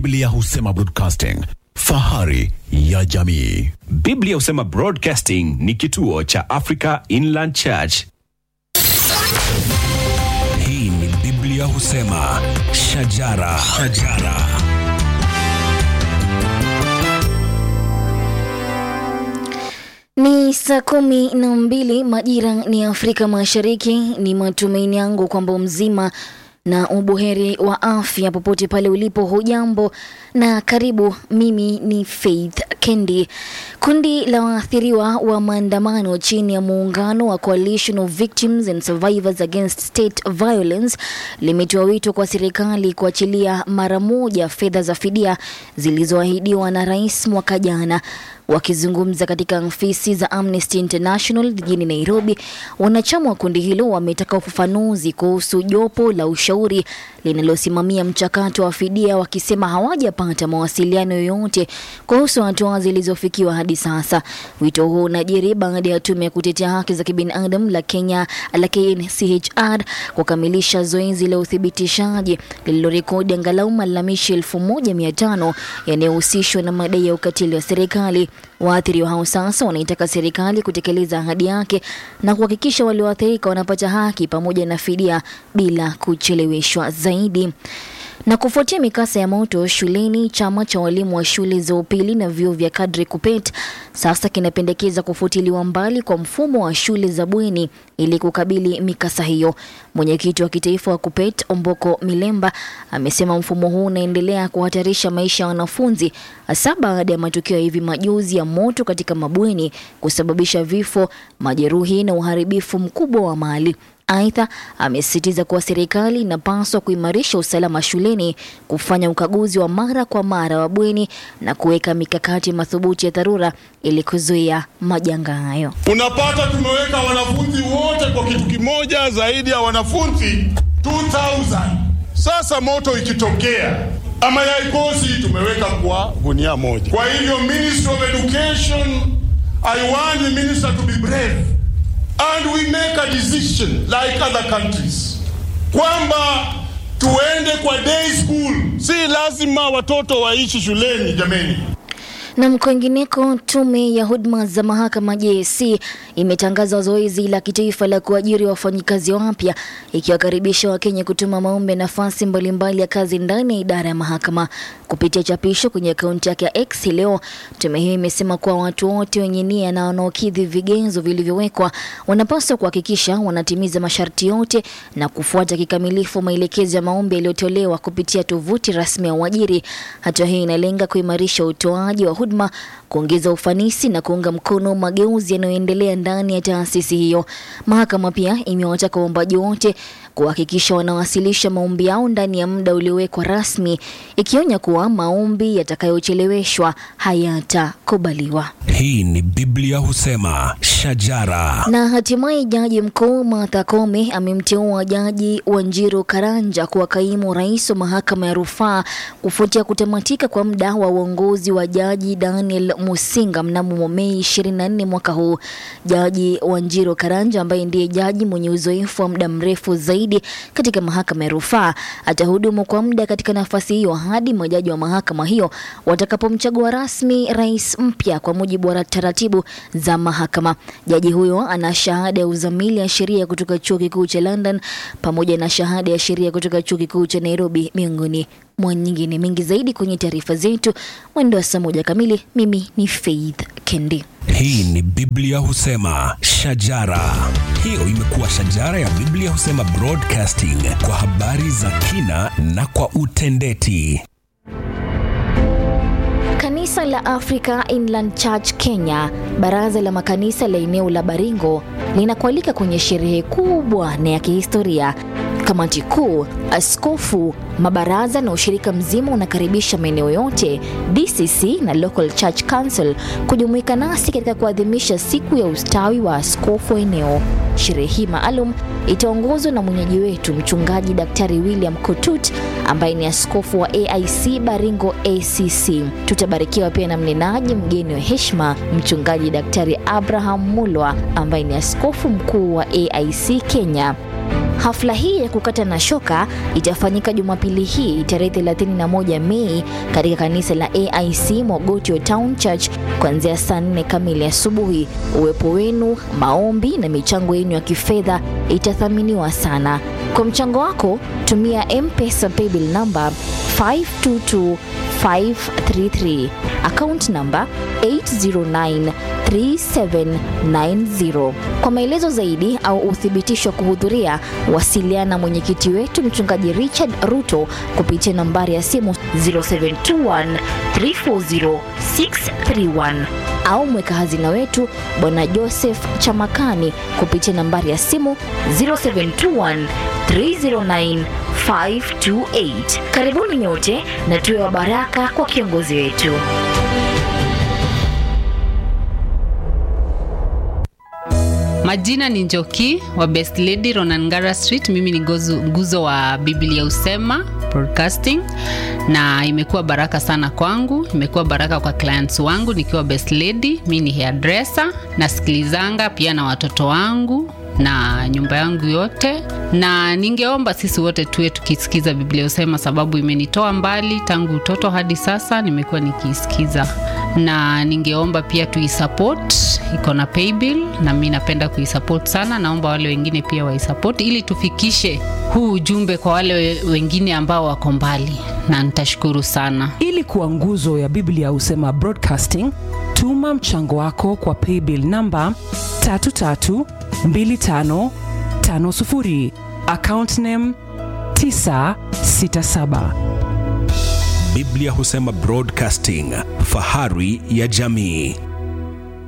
Biblia husema broadcasting, fahari ya jamii. Biblia husema Broadcasting ni kituo cha Africa Inland Church. Hii ni Biblia husema shajara, shajara. Ni saa kumi na mbili majira ni Afrika Mashariki. Ni matumaini yangu kwamba mzima na ubuheri wa afya popote pale ulipo. Hujambo na karibu. Mimi ni Faith Kendi. Kundi la waathiriwa wa maandamano chini ya muungano wa Coalition of Victims and Survivors Against State Violence limetoa wito kwa serikali kuachilia mara moja fedha za fidia zilizoahidiwa na rais mwaka jana. Wakizungumza katika ofisi za Amnesty International jijini Nairobi, wanachama wa kundi hilo wametaka ufafanuzi kuhusu jopo la ushauri linalosimamia mchakato wa fidia, wakisema hawajapata mawasiliano yoyote kuhusu hatua zilizofikiwa hadi sasa. Wito huu unajiri baada ya tume ya kutetea haki za kibinadamu la Kenya la KNCHR kukamilisha zoezi la uthibitishaji lililorekodi angalau malalamishi elfu moja mia tano yanayohusishwa na madai ya ukatili wa serikali. Waathiriwa hao sasa wanaitaka serikali kutekeleza ahadi yake na kuhakikisha walioathirika wanapata haki pamoja na fidia bila kucheleweshwa zaidi. Na kufuatia mikasa ya moto shuleni, chama cha walimu wa shule za upili na vyuo vya kadri KUPPET sasa kinapendekeza kufutiliwa mbali kwa mfumo wa shule za bweni ili kukabili mikasa hiyo. Mwenyekiti wa kitaifa wa KUPPET Omboko Milemba amesema mfumo huu unaendelea kuhatarisha maisha ya wanafunzi, hasa baada ya matukio ya hivi majuzi ya moto katika mabweni kusababisha vifo, majeruhi na uharibifu mkubwa wa mali. Aidha, amesisitiza kuwa serikali inapaswa kuimarisha usalama shuleni, kufanya ukaguzi wa mara kwa mara wa bweni na kuweka mikakati madhubuti ya dharura ili kuzuia majanga hayo. Unapata tumeweka wanafunzi wote kwa kitu kimoja, zaidi ya wanafunzi 2000. Sasa moto ikitokea ama yaikosi, tumeweka kwa gunia moja. Kwa hivyo Ministry of Education, I want the minister to be brave and we make a decision like other countries kwamba tuende kwa day school. Si lazima watoto waishi shuleni jameni. Na kwingineko, tume ya huduma za mahakama JSC imetangaza zoezi la kitaifa la kuajiri wafanyikazi wapya ikiwakaribisha Wakenya kutuma maombi ya nafasi mbalimbali ya kazi ndani ya idara ya mahakama. Kupitia chapisho kwenye akaunti yake ya X leo, tume hiyo imesema kuwa watu wote wenye nia na wanaokidhi vigezo vilivyowekwa wanapaswa kuhakikisha wanatimiza masharti yote na kufuata kikamilifu maelekezo ya maombi yaliyotolewa kupitia tovuti rasmi ya uajiri. Hatua hii inalenga kuimarisha utoaji wa huduma, kuongeza ufanisi na kuunga mkono mageuzi yanayoendelea ndani ya taasisi hiyo. Mahakama pia imewataka waombaji wote kuhakikisha wanawasilisha maombi yao ndani ya muda uliowekwa rasmi, ikionya kuwa maombi yatakayocheleweshwa hayatakubaliwa. Hii ni Biblia husema shajara. Na hatimaye jaji mkuu Martha Koome amemteua jaji Wanjiru Karanja kuwa kaimu rais wa mahakama ya rufaa kufuatia kutamatika kwa muda wa uongozi wa jaji Daniel Musinga mnamo Mei 24 mwaka huu. Jaji Wanjiru Karanja ambaye ndiye jaji mwenye uzoefu wa muda mrefu zaidi katika mahakama ya rufaa atahudumu kwa muda katika nafasi hiyo hadi majaji wa mahakama hiyo watakapomchagua rasmi rais mpya kwa mujibu wa taratibu za mahakama. Jaji huyo ana shahada ya uzamili ya sheria kutoka chuo kikuu cha London pamoja na shahada ya sheria kutoka chuo kikuu cha Nairobi miongoni mwa nyingine. Mengi zaidi kwenye taarifa zetu mwendo wa saa moja kamili. Mimi ni Faith Kendi. Hii ni Biblia husema shajara. Hiyo imekuwa shajara ya Biblia husema broadcasting kwa habari za kina na kwa utendeti. Kanisa la Africa Inland Church Kenya, baraza la makanisa la eneo la Baringo linakualika kwenye sherehe kubwa na ya kihistoria. Kamati kuu, askofu, mabaraza na ushirika mzima unakaribisha maeneo yote, DCC na Local Church Council kujumuika nasi katika kuadhimisha siku ya ustawi wa askofu wa eneo. Sherehe hii maalum itaongozwa na mwenyeji wetu mchungaji Daktari William Kotut ambaye ni askofu wa AIC Baringo ACC. Tutabarikiwa pia na mnenaji mgeni wa heshima mchungaji Daktari Abraham Mulwa ambaye ni askofu mkuu wa AIC Kenya. Hafla hii ya kukata na shoka itafanyika Jumapili hii tarehe 31 Mei katika kanisa la AIC Mogotio Town Church kuanzia saa 4 kamili asubuhi. Uwepo wenu, maombi na michango yenu ya kifedha itathaminiwa sana. Kwa mchango wako, tumia M-Pesa paybill number 522533 account number 8093790. Kwa maelezo zaidi au uthibitisho wa kuhudhuria, wasiliana na mwenyekiti wetu mchungaji Richard Ruto kupitia nambari ya simu 0721340631 au mweka hazina wetu bwana Joseph Chamakani kupitia nambari ya simu 0721 309 528. Karibuni nyote na tuwe wa baraka kwa kiongozi wetu. Majina ni Njoki wa Best Lady Ronangara Street. Mimi ni gozu, nguzo wa Biblia Usema Broadcasting, na imekuwa baraka sana kwangu, imekuwa baraka kwa clients wangu nikiwa Best Lady. Mimi ni hairdresser, nasikilizanga pia na watoto wangu na nyumba yangu yote, na ningeomba sisi wote tuwe tukisikiza Biblia Usema, sababu imenitoa mbali tangu utoto hadi sasa, nimekuwa nikiisikiza, na ningeomba pia tuisupport, iko na paybill na mimi napenda kuisupport sana. Naomba wale wengine pia waisupport ili tufikishe huu ujumbe kwa wale we- wengine ambao wako mbali, na nitashukuru sana. ili kuwa nguzo ya biblia husema broadcasting tuma mchango wako kwa paybill namba 332550 account name 967 Biblia Husema Broadcasting, fahari ya jamii.